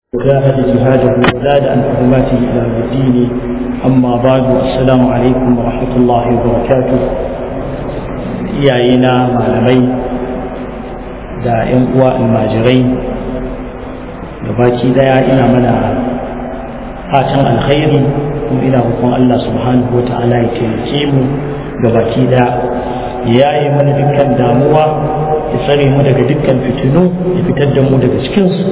وجاهد جهاده وزاد عن حرماته الى يوم الدين اما بعد السلام عليكم ورحمه الله وبركاته iyayena malamai da 'yan uwa almajirai gabaki daya ina mana fatan alkhairi kuma ina roƙon Allah subhanahu wa ta'ala ya taimake mu gabaki daya ya yi mana dukkan damuwa ya tsare mu daga dukkan fitinu ya fitar da mu daga cikinsu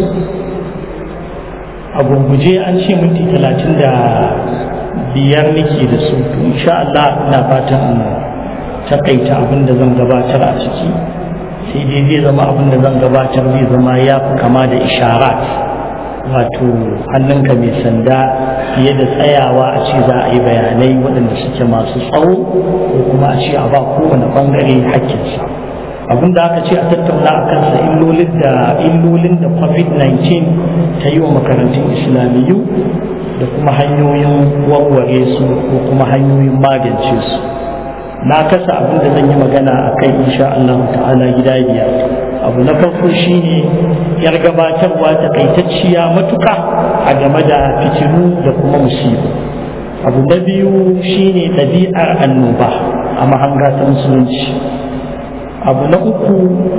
a gurguje an ce minti talatin da biyar nake da su to insha Allah ina fatan takaita abin da zan gabatar a ciki sai dai zai zama abin da zan gabatar zai zama ya fi kama da isharat wato hannunka mai sanda fiye da tsayawa a ce za a yi bayanai waɗanda suke masu tsawo ko kuma a ce a ba kowane ɓangare hakkinsa abin da aka ce a tattauna a kansa illolin da illolin da covid-19 ta yi wa makarantun islamiyu da kuma hanyoyin warware su ko kuma hanyoyin magance su na kasa abin da zan yi magana a kai insha Allah ta'ala gida biyar abu na farko shine yar gabatarwa takaitacciya matuka a game da fitilu da kuma musibu abu na biyu shine ɗabi'ar annoba a mahanga ta musulunci abu na uku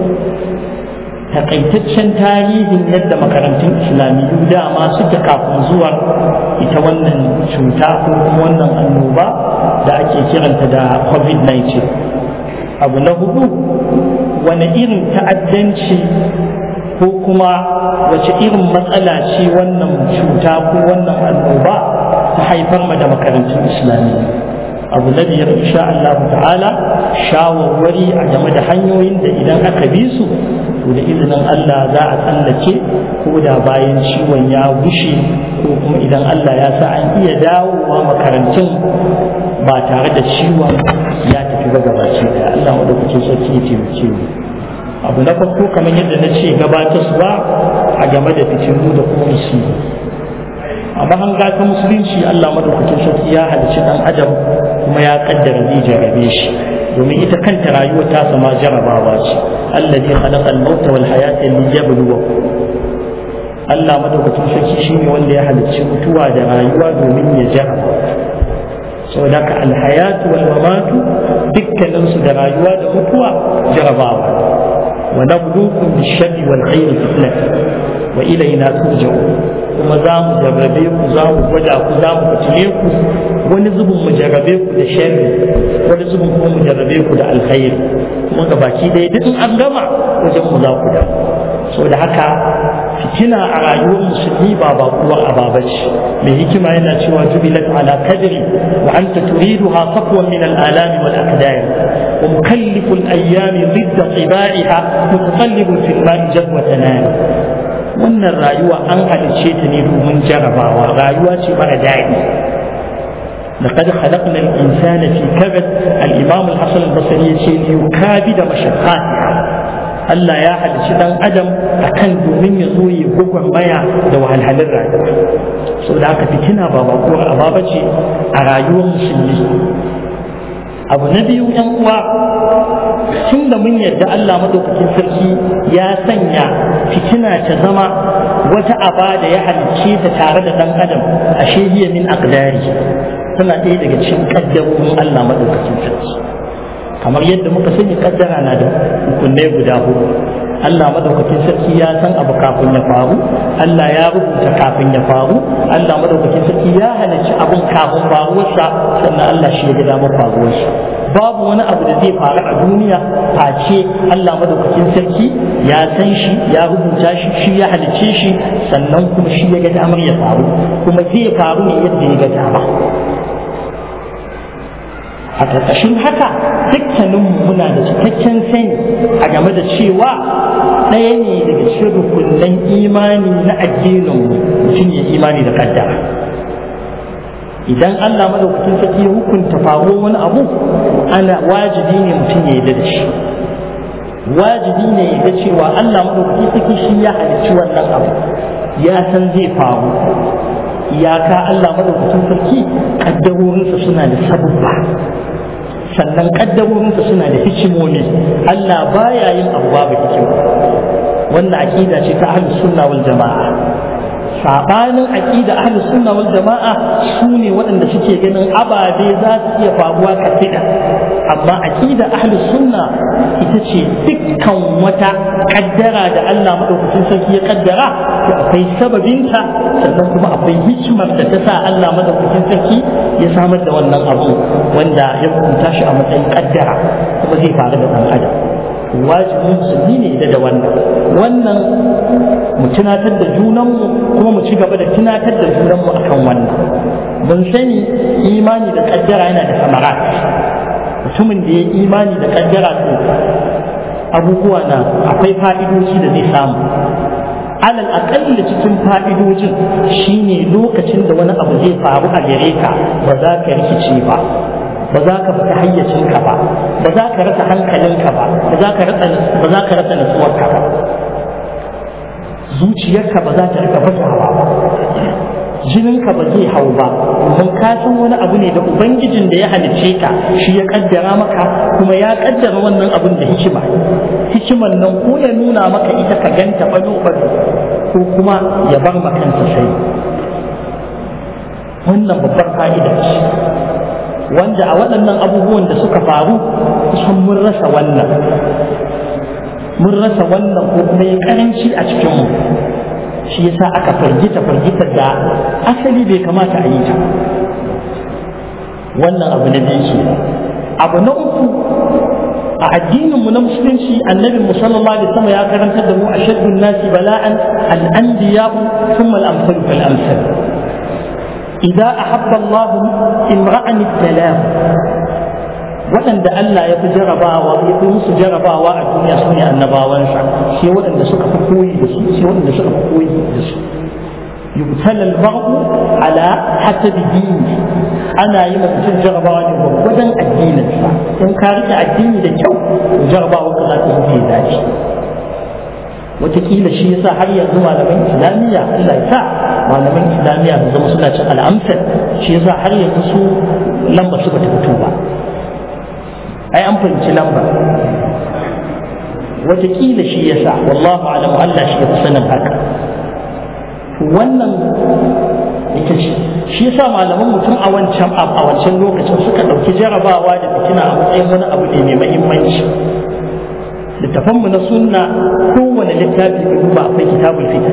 takaitaccen tarihin yadda makarantun islamiyu dama suke kafin zuwa ita wannan cuta ko kuma wannan annoba da ake kiranta da covid-19 abu na hudu wani irin ta'addanci ko kuma wace irin matsala ce wannan cuta ko wannan annoba ta haifar ma da makarantun islamiyya abu na biyar insha Allah ta'ala shawarwari a game da hanyoyin da idan aka bi su to da izinin Allah za a tsallake ko da bayan ciwon ya gushe ko kuma idan Allah ya sa an iya dawowa makarantun ba tare da ciwon ya tafi ba gabaci da Allah wadda kuke sarki ya taimake mu abu na farko kamar yadda na ce gabatarwa a game da fitinu da kuma musibi a mahanga ta musulunci Allah madaukakin sarki ya halicci dan adam kuma ya kaddara zai jarabe shi domin ita kanta rayuwar ta sama jarabawa ce allazi khalaqa al-maut wal hayata liyabluwakum Allah madaukakin sarki shine wanda ya halicci mutuwa da rayuwa domin ya jaraba saboda ka al-hayatu wal mamatu dukkanin su da rayuwa da mutuwa jarabawa wa nabluukum bish-sharri wal khairi fitnatan wa ilayna turja'un kuma za mu jarrabe ku za mu gwada ku za mu fitile ku wani zubin mu jarrabe ku da sharri wani zubin kuma mu jarrabe ku da alkhairi kuma ga baki ɗaya duk an gama wajen mu za ku da saboda haka fitina a rayuwar musulmi ba bakuwar ababa ce mai hikima yana cewa jubilat ala kadri wa anta turiduha safwan min al-alami wal aqdar wa mukallifu al-ayyami ضد طباعها متقلب في الماء جذوة نار wannan rayuwa an halicce ta ne domin jarabawa rayuwa ce mara daɗi لقد خلقنا الإنسان في كبد الإمام الحسن البصري يقول ليكابد مشقاتها Allah ya halicci ɗan adam a kan domin ya zo ya gwagwan maya da wahalhalin rayuwa saboda haka fitina ba bakuwar ababa ce a rayuwar musulmi abu na biyu yan uwa tun da mun yadda Allah madaukakin sarki ya sanya fitina ta zama wata aba da ya halicce ta tare da ɗan adam a shehiya min aqdari tana ɗaya daga cikin kaddarorin Allah madaukakin sarki kamar yadda muka sani kaddara na da hukunai guda hudu Allah madaukakin sarki ya san abu kafin ya faru Allah ya rubuta kafin ya faru Allah madaukakin sarki ya halarci abun kafin faruwarsa sannan Allah shi ya ga damar faruwarsa babu wani abu da zai faru a duniya face Allah madaukakin sarki ya san shi ya rubuta shi shi ya halicce shi sannan kuma shi ya ga damar ya faru kuma zai faru ne yadda ya ga dama a ƙarƙashin haka dukkaninmu muna da cikakken sani a game da cewa ɗaya ne daga cikin rukunan imani na addininmu mutum ya imani da ƙaddara idan Allah madaukakin sarki ya hukunta faruwar wani abu ana wajibi ne mutum ya yarda da shi wajibi ne ya ga cewa Allah madaukakin sarki shi ya halicci wannan abu ya san zai faru iyaka Allah madaukakin sarki kaddarorinsa suna da sabubba sannan kaddarorinsa suna da hikimomi Allah baya yin abu babu hikima wannan aqida ce ta ahlus sunna wal jama'a sabanin aqida ahlus sunna wal jama'a su ne waɗanda suke ganin ababe za su iya faruwa kafida amma aqida ahlus sunna ita ce dukkan wata kaddara da Allah madaukakin sarki ya kaddara to akwai sababinta sannan kuma akwai hikimar da ta sa Allah madaukakin sarki ya samar da wannan abu wanda ya hukunta shi a matsayin kaddara kuma zai faru da ɗan adam wajibin musulmi ne da da wannan wannan mu tunatar da junanmu kuma mu ci gaba da tunatar da junanmu akan wannan mun sani imani da kaddara yana da samarat mutumin da ya imani da kaddara to abubuwa na akwai fa'idoci da zai samu alal aƙalla cikin fa'idojin shine lokacin da wani abu zai faru a gare ka ba za ka rikice ba ba za ka fita hayyacinka ba ba za ka rasa hankalinka ba ba za ka rasa nutsuwarka ba zuciyarka ba za ta rika bugawa ba jininka ba zai hau ba mun ka san wani abu ne da ubangijin da ya halicce ka shi ya kaddara maka kuma ya kaddara wannan abun da hikima hikiman nan ko ya nuna maka ita ka ganta bado bado ko kuma ya bar makanta sai wannan babbar fa'ida ce wanda a waɗannan abubuwan da suka faru kusan mun rasa wannan mun rasa wannan ko kuma ya karanci a cikinmu shi yasa aka fargita fargita da asali bai kamata a yi ta wannan abu na biyu abu na uku a addininmu na musulunci annabi mu sallallahu alaihi wasallam ya karantar da mu ashaddun nasi bala'an al-anbiya'u thumma al-amsal fal amsal إذا أحب الله امرأ ابتلاه waɗanda Allah ya fi jarabawa ya fi musu jarabawa a duniya su ne annabawansa sai waɗanda suka fi koyi da su sai waɗanda suka fi koyi da su yubtala al-mar'u ala hasabi dini ana yi mutum jarabawa ne gwaggwadon addininsa in ka rike addini da kyau jarabawa ka za ta zo ya dace wataƙila shi yasa har yanzu malaman islamiyya Allah ya sa malaman islamiyya su zama suna cin al'amsar shi yasa har yanzu su lamba su bata fito ba ai an fahimci lamba wataƙila shi yasa wallahu alamu Allah shi ya fi sanin haka wannan ita ce shi yasa malaman mutum a wancan a wancan lokacin suka ɗauki jarabawa da fitina a matsayin wani abu ne mai mahimmanci littafanmu na sunna kowane littafi da duba akwai kitabul fitan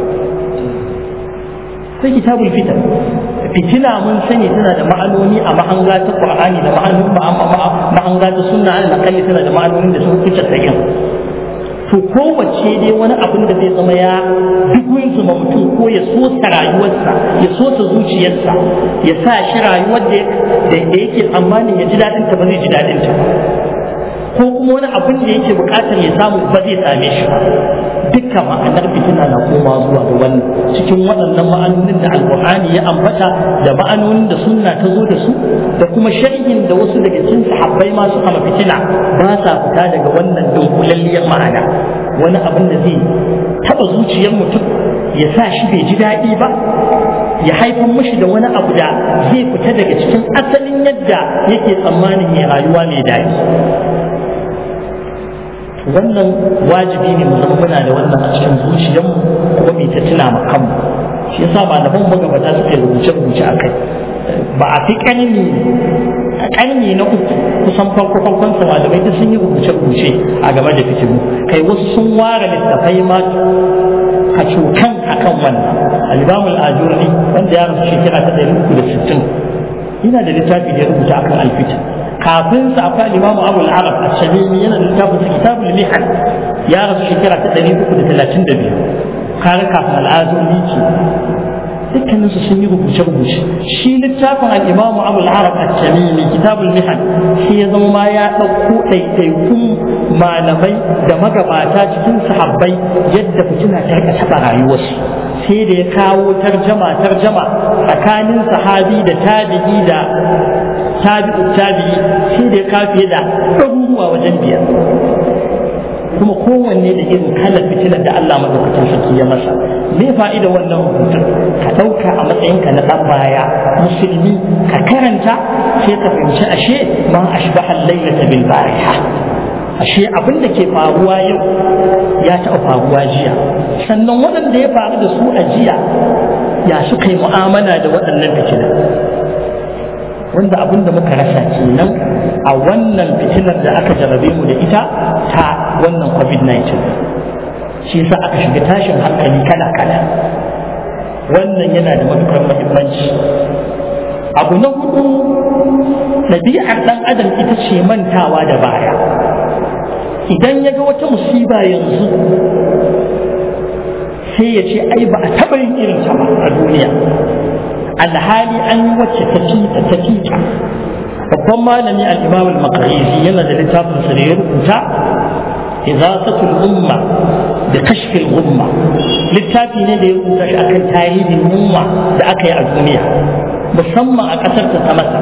akwai kitabul fitan fitina mun sani tana da ma'anoni a mahanga ta qur'ani da ma'anonin mahanga ta sunna ala kalli tana da ma'anonin da sun fice sayin to kowace dai wani abin da zai zama ya duk zuma mutum ko ya sosa rayuwarsa ya sosa zuciyarsa ya sa shi rayuwar da yake tsammanin ya ji daɗinta ba zai ji daɗinta ba ko kuma wani abin da yake bukatar ya samu ba zai same shi ba dukkan ma'anar fitina na koma zuwa ga wannan cikin waɗannan ma'anonin da alƙur'ani ya ambata da ma'anonin da sunna ta zo da su da kuma sharhin da wasu daga cikin sahabbai ma suka ma fitina ba sa fita daga wannan dunkulalliyar ma'ana wani abin da zai taɓa zuciyar mutum ya sa shi bai ji daɗi ba ya haifar mashi da wani abu da zai fita daga cikin asalin yadda yake tsammanin ya rayuwa mai daɗi wannan wajibi ne mu zama muna da wannan a cikin zuciyarmu kuma mai ta tuna ma kanmu shi yasa malaman magabata suka yi rubuce rubuce a kai ba a fi ƙarni ƙarni na uku kusan farko farkon sa malamai duk sun yi rubuce rubuce a game da fitilu kai wasu sun ware littafai ma a cokan akan wannan al-imam al-ajurri wanda ya rasu shekara ta 360 yana da littafi da ya rubuta akan alfitin kafin sa akwai limamu abu al-arab al-shamimi yana da littafin sa kitabul mihan ya rasu shekara ta 332 kare kafin al-azumi ce dukkanin su sun yi rubuce rubuce shi littafin al-imamu abu al-arab al-shamimi kitabul mihan shi ya zama ma ya ɗauko ɗaiɗaikun malamai da magabata cikin sahabbai yadda fitina ta rika taɓa rayuwarsu sai da ya kawo tarjama tarjama tsakanin sahabi da tabi'i da tabi'u tabi'i sai da ya kawo fiye da ɗaruruwa wajen biyar kuma kowanne da irin kalar fitilar da Allah madaukakin sarki ya masa me fa'ida wannan rubutun ka ɗauka a matsayinka na ɗan baya musulmi ka karanta sai ka fahimci ashe ma ashbaha al-lailata bil bariha ashe abin da ke faruwa yau ya taɓa faruwa jiya sannan waɗanda ya faru da su a jiya ya suka yi mu'amala da waɗannan fitina wanda abin da muka rasa kenan a wannan fitinar da aka jarabe mu da ita ta wannan covid-19 shi yasa aka shiga tashin hankali kala-kala wannan yana da matukar muhimmanci abu na hudu ɗabi'ar ɗan adam ita ce mantawa da baya idan ya ga wata musiba yanzu sai ya ce ai ba a taɓa yin irin ta ba a duniya alhali an yi wacce ta fita ta fita babban malami al-imam al-maqrizi yana da littafin sa da ya rubuta izasatul umma da kashfil umma littafi ne da ya rubuta shi akan tarihin yunwa da aka yi a duniya musamman a ƙasar ta masa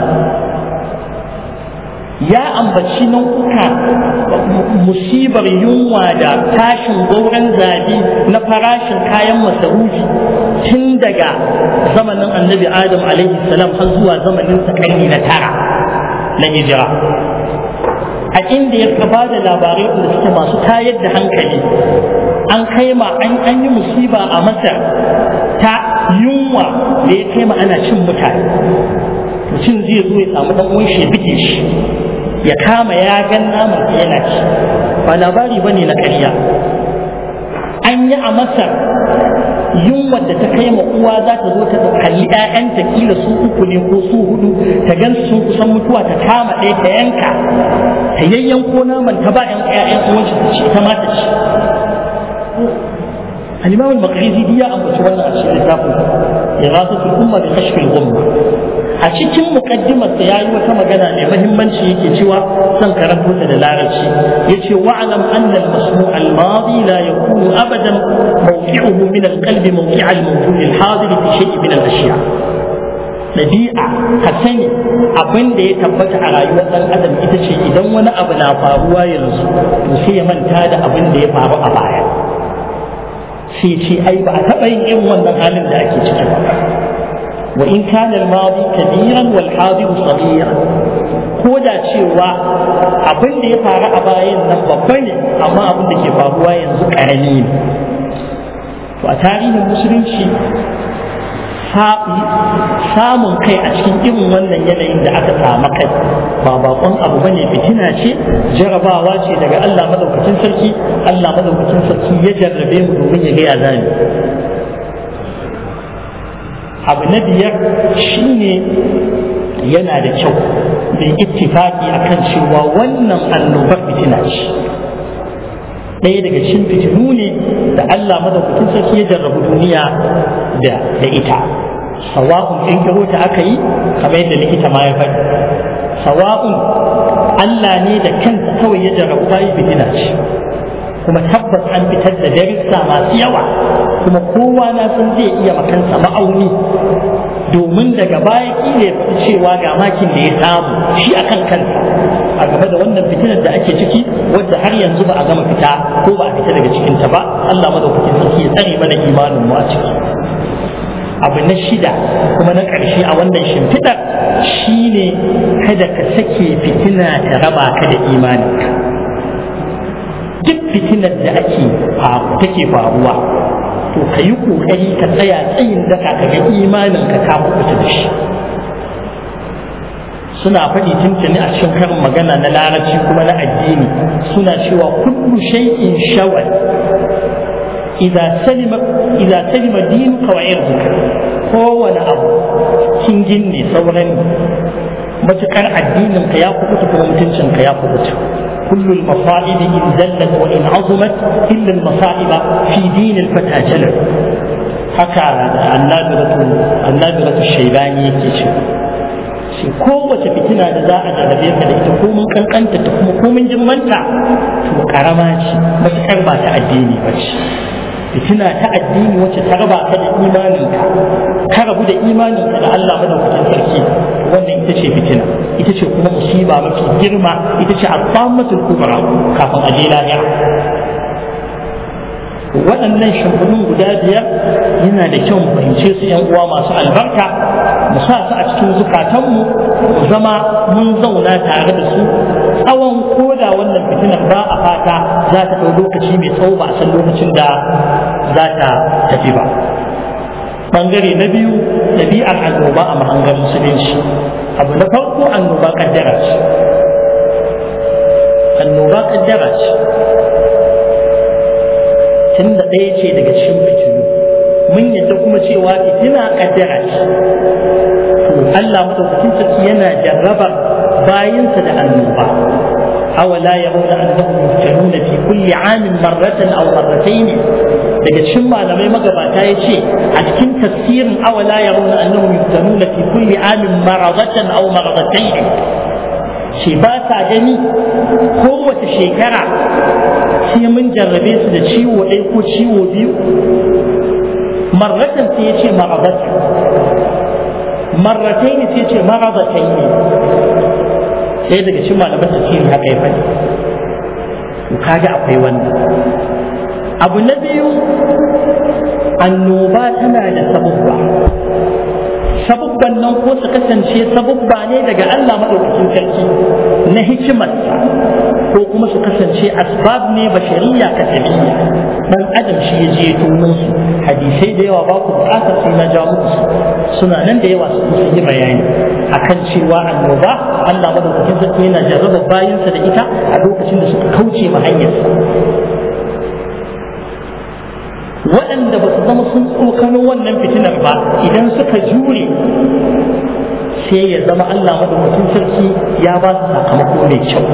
ya ambaci nau'uka musibar yunwa da tashin gauran zabi na farashin kayan masarufi tun daga zamanin annabi adam alaihi salam har zuwa zamanin karni na tara na hijira a inda ya ba da labarai da suke masu tayar da hankali an kai ma an yi musiba a masar ta yunwa da ya kai ma ana cin mutane mutum zai zo ya samu dan uwan shi ya bige shi ya kama ya gan naman da yana ci ba labari bane na ƙarya an yi a masar yunwa da ta kai ma uwa za ta zo ta kalli ƴaƴanta kila su uku ne ko su hudu ta gan sun kusan mutuwa ta kama ɗaya ta yanka ta yayyanko naman ta ba ƴan ƴaƴan uwan ta ci ta ma ta ci الإمام المقريزي دي أبو سوانا أشياء لتاكل إغاثة الأمة بكشف الغمة أشيكين مقدمة سياي وكما قال لي مهمان شيء يجوا سنكرت وتدلارشي يجي واعلم أن المسموع الماضي لا يكون أبدا موقعه من القلب موقع الموجود الحاضر في شيء من الأشياء ɗabi'a ka sani abin da ya tabbata a rayuwar ɗan adam ita ce idan wani abu na faruwa yanzu to sai ya manta da abin da ya faru a baya sai ce ai ba a taɓa yin irin wannan halin da ake ciki ba wa in kana al-madi kabiran wal hadir saghira ko da cewa abin da ya faru a bayan nan babba ne amma abin da ke faruwa yanzu karami ne to a tarihin musulunci samun kai a cikin irin wannan yanayin da aka samu kai ba bakon abu bane fitina ce jarabawa ce daga Allah madaukakin sarki Allah madaukakin sarki ya jarrabe mu domin ya ga ya zani abu na biyar shine yana da kyau da ittifaki akan cewa wannan annobar fitina ce ɗaya daga cikin fitinu ne da Allah madaukakin sarki ya jarrabu duniya da ita sawa'un in ta aka yi kamar yadda likita ma ya faɗi sawa'un Allah ne da kansa kawai ya jarrabu bayi fitina ce kuma tabbas an fitar da darussa masu yawa kuma kowa na san zai iya makansa ma'auni domin daga baya kila ya cewa ga makin da ya samu shi akan kansa a game da wannan fitinar da ake ciki wadda har yanzu ba a gama fita ko ba a fita daga cikinta ba Allah madaukakin sarki ya tsare mana imanin mu a ciki abu na shida kuma na ƙarshe a wannan shimfiɗar shine kada ka sake fitina ta raba ka da imaninka duk fitinar da ake take faruwa to ka yi ƙoƙari ka tsaya tsayin daka ka ga imaninka ka kuɓuta da shi suna faɗi tuntuni a cikin karin magana na larabci kuma na addini suna cewa kullu shay'in shawal idza salima idza salima dinuka wa irduka kowane abu kingin ne sauran matukar addinin ka ya kubuta kuma mutuncin ka ya kubuta كل المصائب إن زلت وإن عظمت إلا المصائب في دين الفتى جلت حكى النادرة النادرة الشيباني يكي shi kowace fitina da za a jarrabe ka da ita ko mun kankanta ta kuma ko mun jimmanta to karama ce matuƙar ba ta addini ba ce fitina ta addini wacce ta raba ka da imaninka ka rabu da imaninka da Allah madaukakin sarki wannan ita ce fitina ita ce kuma musiba mafi girma ita ce azzamatul kubra kafin a je lahira waɗannan shimfiɗin guda biyar yana da kyau mu fahimce su ‘yan uwa masu albarka mu sa su a cikin zukatanmu mu zama mun zauna tare da su tsawon koda wannan fitina fitinar ba a fata za ta ɗau lokaci mai tsawo ba a san lokacin da za ta tafi ba bangare na biyu ɗabi'ar annoba a mahangar musulunci abu na farko annoba kaddara ce annoba kaddara ce tun da ɗaya ce daga cikin fitilu mun yadda kuma cewa fitina kaddara ce to Allah madaukakin sarki yana jarrabar bayinsa da annoba awala yarawna annahum yuftanuna fi kulli amin marratan aw marratayn daga cikin malamai magabata ya ce a cikin tafsirin awala yarawna annahum yuftanuna fi kulli amin maradatan aw maradatayn ce ba ta gani kowace shekara sai mun jarrabe su da ciwo ɗaya ko ciwo biyu marratan sai ya ce maradatan marratai ne sai ce maradatai ne sai daga cikin malaman tafsiri haka ya faɗi to kaga akwai wannan abu na biyu annoba tana da sabubba sabubban nan ko su kasance sabubba ne daga Allah madaukakin sarki na hikimarsa ko kuma su kasance asbab ne bashariya kasabiyya dan adam shi ya je tono su hadisai da yawa ba ku bukatar sai na ja muku su suna nan da yawa sun yi bayani akan cewa annoba Allah madaukakin sarki yana jarraba bayansa da ita a lokacin da suka kauce ma hanyarsa waɗanda ba su zama sun tsokano wannan fitinar ba idan suka jure sai ya zama Allah madaukakin sarki ya ba su sakamako mai kyau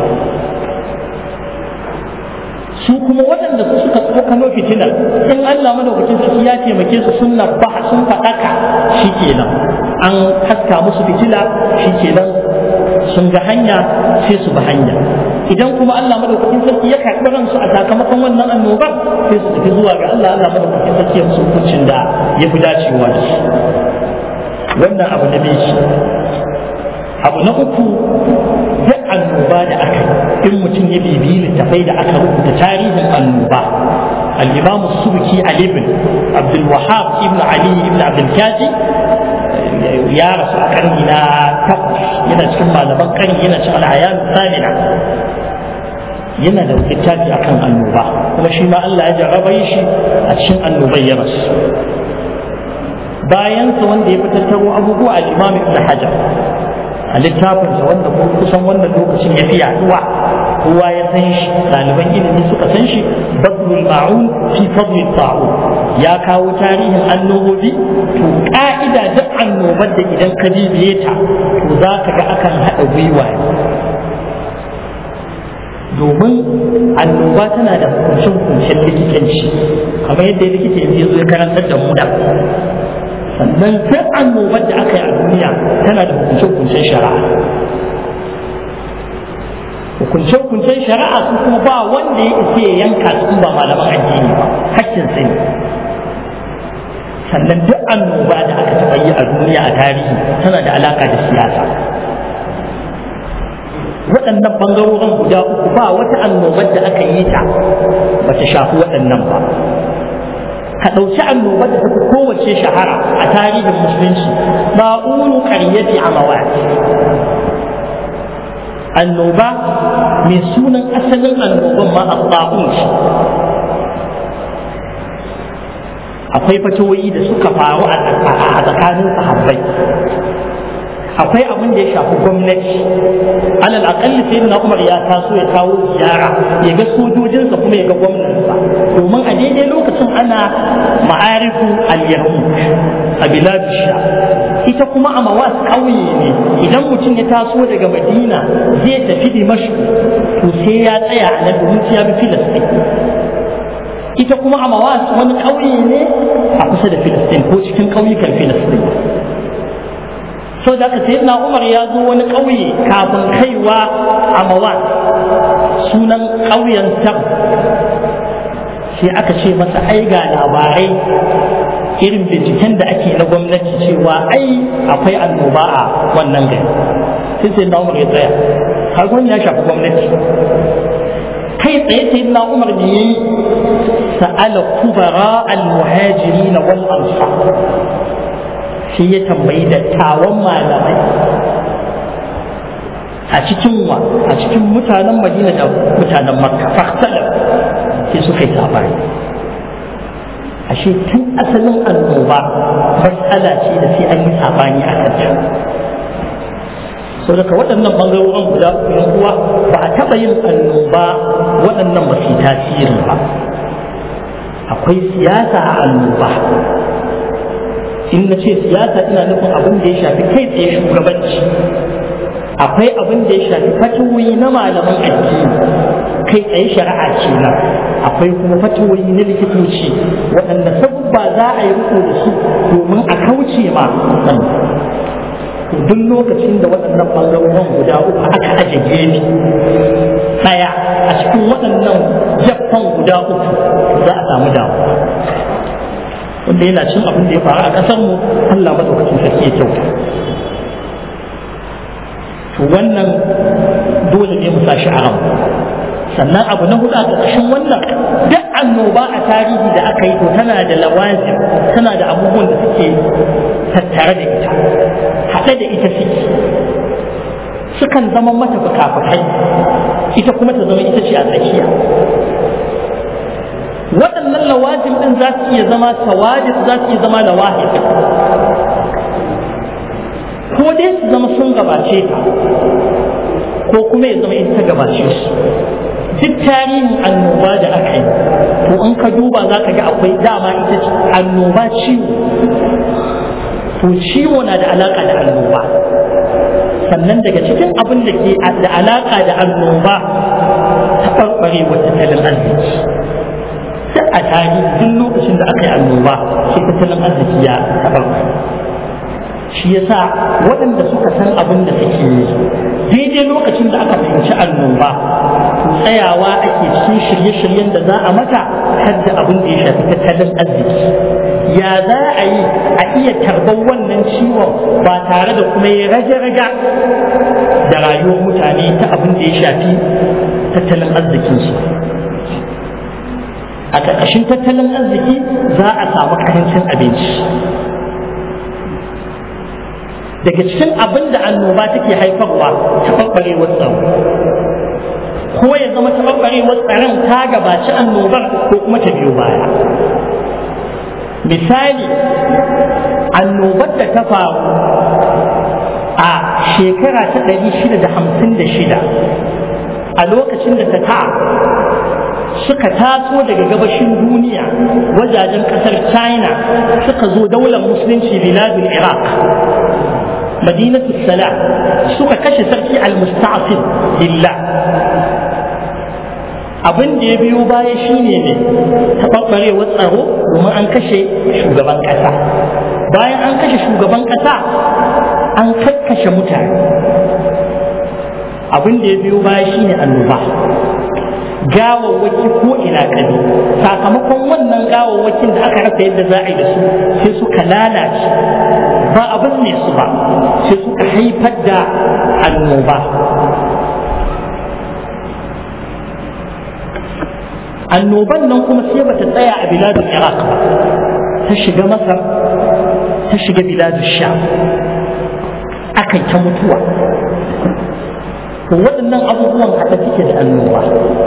su kuma waɗanda su suka tsokano fitinar in Allah madaukakin sarki ya taimake su sun ba sun faɗaka shikenan an haska musu fitila shikenan sun ga hanya sai su bi hanya idan kuma Allah madaukakin sarki ya karɓi ransu a sakamakon wannan annobar sai su tafi zuwa ga Allah Allah madaukakin sarki ya musu hukuncin da ya fi dacewa da su wannan abu na biyu abu na uku duk annoba da aka in mutum ya bibiyi littafai da aka rubuta tarihin annoba al-imam subki ali ibn abdul wahab ibn ali ibn abdul kaji ya rasu a karni na takwas yana cikin malaman karni yana cikin al'ayan samina yana da littafi akan annoba kuma shi ma Allah ya jarraba shi a cikin annobai ya rasu bayansa wanda ya fitattaro abubuwa al-imam ibn hajar a littafinsa wanda kusan wannan lokacin ya fi yaduwa kowa ya san shi ɗaliban ilimi suka san shi badrul ma'un fi fadli ta'un ya kawo tarihin annobobi to ka'ida duk annobar da idan ka bibiye ta to za ka ga akan haɗa gwiwa domin annoba tana da hukuncin likitanci kamar yadda likita yanzu ya zo ya karantar da mu da sannan duk annobar da aka yi a duniya tana da hukunce-hukuncen shari'a hukunce-hukuncen shari'a su kuma ba wanda ya isa ya yanka su ba malaman addini ba hakkin sai sannan duk annoba da aka taɓa yi a duniya a tarihi tana da alaka da siyasa waɗannan ɓangarorin guda uku ba wata annobar da aka yi ta ba ta shafi waɗannan ba ka ɗauki annobar da ta fi kowace shahara a tarihin musulunci ba'unu ƙaryati a mawaki annoba mai sunan asalin annoban ma a ba'un shi akwai fatawoyi da suka faru a tsakanin sahabbai akwai abin da ya shafi gwamnati alal akalli sai na umar ya taso ya kawo ziyara ya ga sojojinsa kuma ya ga gwamnansa domin a daidai lokacin ana ma'arifu al-yahud a biladu sha ita kuma a mawas ƙauye ne idan mutum ya taso daga madina zai tafi dimashq to sai ya tsaya a nan domin ya bi filistin ita kuma a mawas wani ƙauye ne a kusa da filistin ko cikin ƙauyukan filistin so da aka sayyidina umar ya zo wani ƙauye kafin kaiwa a mawa sunan ƙauyen sam sai aka ce masa ai ga labarai irin binciken da ake na gwamnati cewa ai akwai annoba a wannan gari sai sayyidina umar ya tsaya har ya shafi gwamnati kai tsaye sayyidina umar ne yayi sa'ala kubara al-muhajirin wal ansar sai ya tambayi dattawan malamai a cikin wa a cikin mutanen madina da mutanen makka fahtalar sai suka yi sabani ashe tun asalin annoba matsala ce da sai an yi sabani a kanta sau daga waɗannan ɓangarorin guda uku yan uwa ba a taɓa yin annoba waɗannan ba su tasiri ba akwai siyasa a annoba in na ce siyasa ina nufin abin da ya shafi kai tsaye shugabanci akwai abin da ya shafi fatoyi na malaman addini kai tsaye shari'a ce nan akwai kuma fatoyi na likitoci waɗanda sabubba za a yi riko da su domin a kauce ma duk lokacin da waɗannan ɓangarorin guda uku aka aje gefe ɗaya a cikin waɗannan jaffan guda uku za a samu damuwa wanda yana cin abin da ya faru a ƙasar mu Allah madaukakin sarki ya kyauta to wannan dole ne mu sashi a sannan abu na hudu a ƙarƙashin wannan duk annoba a tarihi da aka yi to tana da lawazim tana da abubuwan da suke tattare da ita haɗe da ita suke sukan zama mata fuka-fukai ita kuma ta zama ita ce a tsakiya waɗannan lawazim ɗin za su iya zama tawajid za su iya zama lawahid ko dai su zama sun gabace ta ko kuma ya zama ita ta gabace su duk tarihin annoba da aka yi to in ka duba za ka ga akwai dama ita ce annoba ciwo to ciwo na da alaka da annoba sannan daga cikin abin da ke da alaka da annoba taɓarɓarewar tattalin arziki duk a tarihi duk lokacin da aka yi annoba sai tattalin arziki ya taɓarɓare shi yasa waɗanda suka san abin da suke yi daidai lokacin da aka fahimci annoba tsayawa ake cikin shirye-shiryen da za a mata har da abin da ya shafi tattalin arziki ya za a yi a iya tarbar wannan ciwon ba tare da kuma ya rage-raga da rayuwar mutane ta abin da ya shafi tattalin arzikinsu a ƙarƙashin tattalin arziki za a samu karancin abinci daga cikin abin da annoba take haifarwa taɓarɓarewar tsaro ko ya zama taɓarɓarewar tsaron ta gabaci annobar ko kuma ta biyo baya misali annobar da ta faru a shekara ta ɗari shida da hamsin da shida a lokacin da ta ta suka taso daga gabashin duniya wajajen ƙasar china suka zo daular musulunci biladun iraq madinatu salam suka kashe sarki al-musta'fid billah abin da ya biyo baya shine ne taɓarɓarewar tsaro domin an kashe shugaban ƙasa bayan an kashe shugaban ƙasa an kakkashe mutane abin da ya biyo baya shine annoba gawawwaki ko ina kadi sakamakon wannan gawawwakin da aka rasa yadda za a yi da su sai suka lalace ba abin ne su ba sai suka haifar da annoba annoban nan kuma sai bata tsaya a biladun iraq ba ta shiga masar ta shiga biladun sha aka ta mutuwa to waɗannan abubuwan haɗa suke da annoba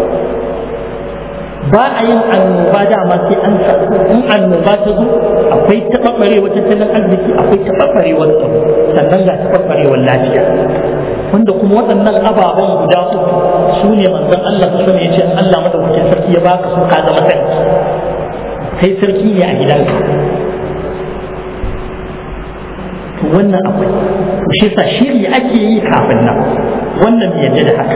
ba a yin annoba dama sai an in annoba ta zo akwai taɓaɓɓarewar tattalin arziki akwai taɓaɓɓarewar tsaro sannan ga taɓaɓɓarewar lafiya wanda kuma waɗannan ababen guda uku su ne manzon Allah su ya ce Allah madaukakin sarki ya baka su ka zama sarki kai sarki ne a gidanka to wannan akwai shi yasa shiri ake yi kafin nan wannan bai yadda da haka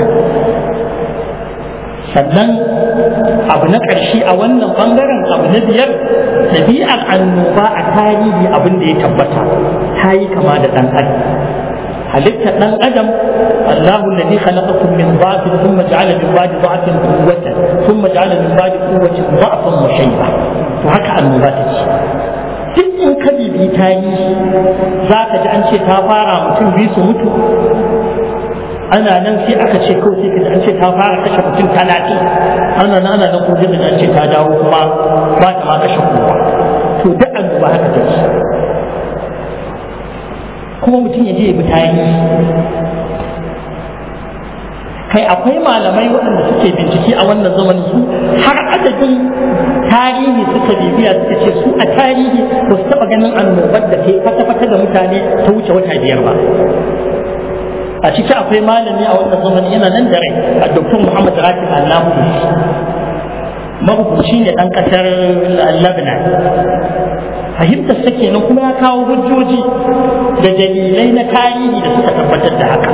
sannan abu na ƙarshe a wannan ɓangaren abu na biyar ɗabi'ar annoba a tarihi abin da ya tabbata ta yi kama da ɗan adam halittar ɗan adam الله الذي خلقكم من ضعف ثم جعل من بعد ضعف قوة ثم جعل من بعد قوة ضعفا وشيبة وهكا النبات duk in ka bibi tarihi za ka ji an ce ta fara mutum biyu su mutu ana nan sai aka ce kawai sai kaji an ce ta fara kashe mutum talatin ana nan ana nan ko da an ce ta dawo kuma ba ta ma kashe kowa to duk an duba haka take kuma mutum ya je ya bi tarihi kai akwai malamai waɗanda suke bincike a wannan zamanin su har adadin tarihi suka bibiya suka ce su a tarihi ba su taɓa ganin annobar da ke fata-fata da mutane ta wuce wata biyar ba a ciki akwai malami a wannan zamanin yana nan da rai a doktor muhammad rafi allahu marubuci ne ɗan ƙasar lebanon fahimtar sa kenan kuma ya kawo hujjoji da dalilai na tarihi da suka tabbatar da haka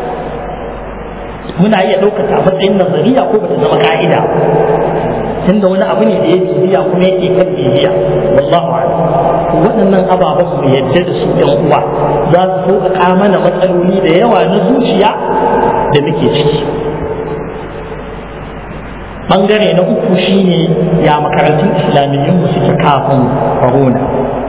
muna iya ɗaukata a matsayin nazariya ko bata zama ka'ida tunda wani abu ne da ya bibiya kuma yake kan bibiya wallahu a'lam waɗannan ababen mu yadda da su ɗan uwa za su sauƙaƙa mana matsaloli da yawa na zuciya da muke ciki bangare na uku shine ya makarantun islamiyyun mu suke kafin corona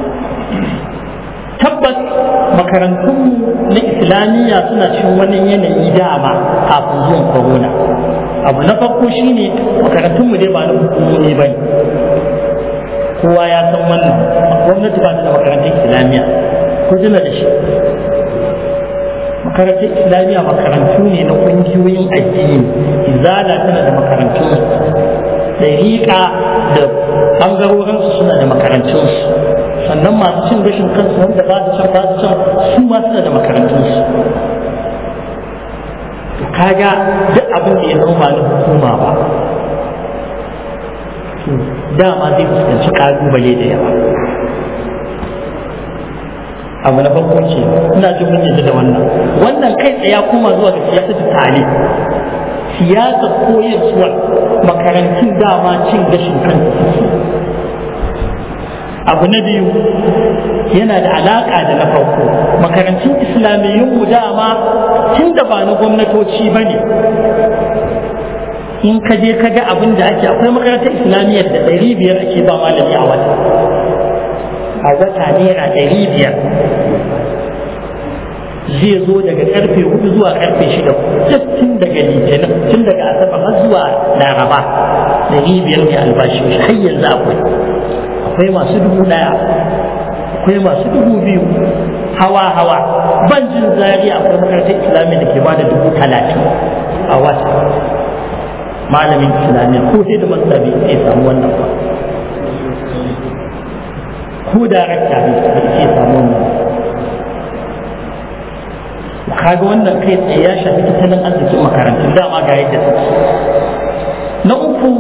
tabbas makarantun na islamiyya suna cikin wani yanayi dama kafin zuwan corona abu na farko shine makarantun mu dai ba na hukumomi bane kowa ya san wannan gwamnati ba ta da makarantun islamiyya ko jina da shi makarantar islamiyya makarantu ne na ƙungiyoyin addini izala tana da makarantun ɗariƙa da ɓangarorinsu suna da makarantunsu sannan masu cin gashin kansu wanda ba su can ba su can su ma suna da makarantunsu kaga duk abin da ya zama ba na hukuma ba dama zai fuskanci ƙalubale da yawa abu na farko ce ina jin mun yadda da wannan wannan kai tsaye ya koma zuwa ga siyasar tale siyasar koyarwar makarantun dama cin gashin kansu abu na biyu yana da alaƙa da na farko makarantun islamiyyun mu dama tun da ba na gwamnatoci ba ne in ka je ka ga abin da ake akwai makarantar islamiyyar da ɗari biyar ake ba malami a wata a wata naira ɗari biyar zai zo daga karfe hudu zuwa karfe shida tun daga litinin tun daga asabar har zuwa laraba ɗari biyar ne albashi har yanzu akwai akwai masu dubu ɗaya akwai masu dubu biyu hawa hawa ban jin zari akwai makarantar islamiyya da ke bada dubu talatin a wata malamin islamiyya ko sai da masabi sai samu wannan ba ko darakta ne ba ke samu wannan kaga wannan kai tsaye ya shafi tattalin arzikin makarantun dama ga yadda take na uku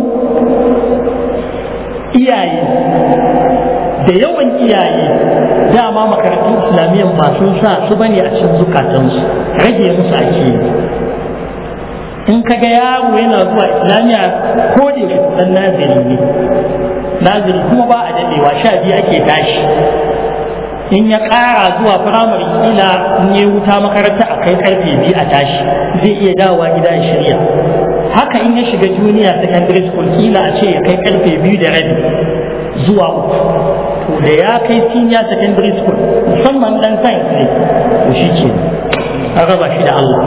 iyaye da yawan iyaye dama makarantun islamiyyan ba sun sa su bane a cikin zukatansu rage musu ake yi in ka ga yaro yana zuwa islamiyya ko da yaushe dan naziri ne naziri kuma ba a dadewa sha biyu ake tashi in ya ƙara zuwa firamare kila in ya wuta makaranta a kai karfe biyu a tashi zai iya dawowa gida ya shirya haka in ya shiga junior secondary school kila a ce ya kai karfe biyu da rabi zuwa uku to da ya kai senior secondary school musamman dan science ne to shi ke an raba shi da Allah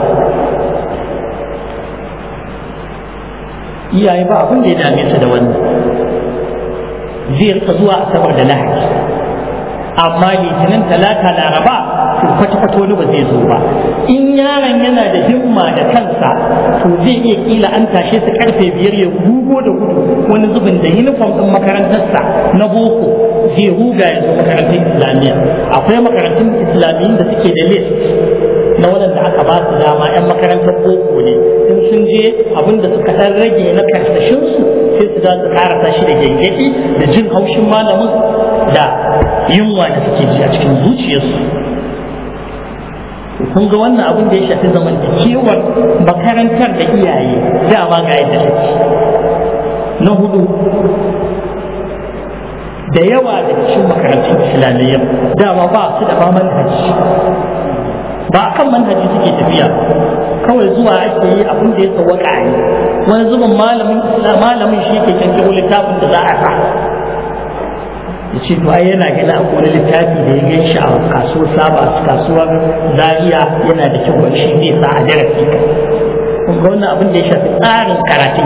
iyaye ba abin da ya dame su da wannan zai rika zuwa asabar da lahadi amma litinin talata laraba to kwata-kwata wani ba zai zo ba in yaron yana da himma da kansa to zai iya kila an tashe su karfe biyar ya gugo da gudu wani zubin da uniform din makarantarsa na boko zai huga ya zo makarantar islamiyya akwai makarantun islamiyyun da suke da list na waɗanda aka ba su dama 'yan makarantar boko ne in sun je abin da suka ɗan rage na karsashinsu sai su za su karasa shi da gyangyaɗi da jin haushin malamin da yunwa da suke ji a cikin zuciyarsu kun ga wannan abin da ya shafi zamantakewar makarantar da iyaye dama ga yadda take na hudu da yawa da cikin makarantun islamiyya dama ba su da ba manhaji ba kan manhaji suke tafiya kawai zuwa ake yi abin da ya tsawaka a yi wani zubin malamin malamin shi ke kankiro littafin da za a sa ya ce to ai yana gani akwai wani littafi da ya gan shi a kasuwar saba kasuwar zaria yana da kyau shi zai sa a darasi kun ga wannan abin da ya shafi tsarin karatun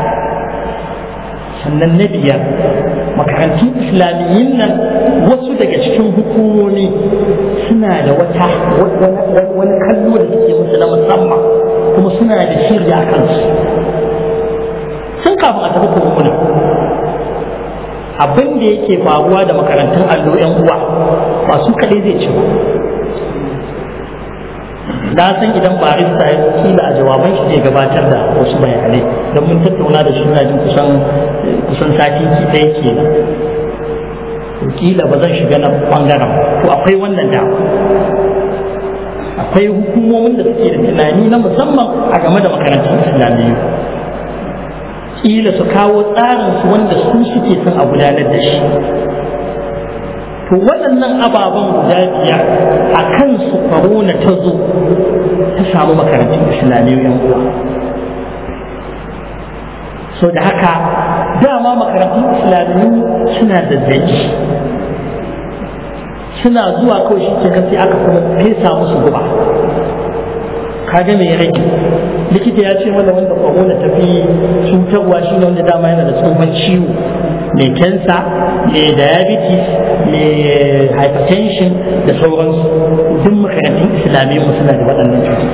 sannan na biyar makarantun islamiyyin nan wasu daga cikin hukumomi suna da wata wani kallo da suke musu na musamman kuma su suna da shiri a kansu sun kafin a tafi kurkuna abin da yake faruwa da makarantun allo yan uwa ba su kaɗai zai ci ba na san idan barista ya kila a jawaban shi zai gabatar da wasu bayanai don mun tattauna da shi na jin kusan kusan sati ɗaya kenan kila ba zan shiga na bangaren to akwai wannan dama akwai hukumomin da suke da tunani na musamman a game da makarantun islamiyyu kila su kawo tsarin su wanda su suke son a gudanar da shi to waɗannan ababen guda biyar a kan su corona ta zo ta samu makarantun islamiyyu yan uwa so da haka dama makarantun islamiyyu suna da zaki suna zuwa kawai shi ke sai aka kuma fesa musu guba kaga mai rage likita ya ce mana wanda corona ta fi cutarwa shi ne wanda dama yana da tsohon ciwo mai kensa mai diabetes mai hypertension da sauransu duk makarantun islamiyyu suna da waɗannan cututtuka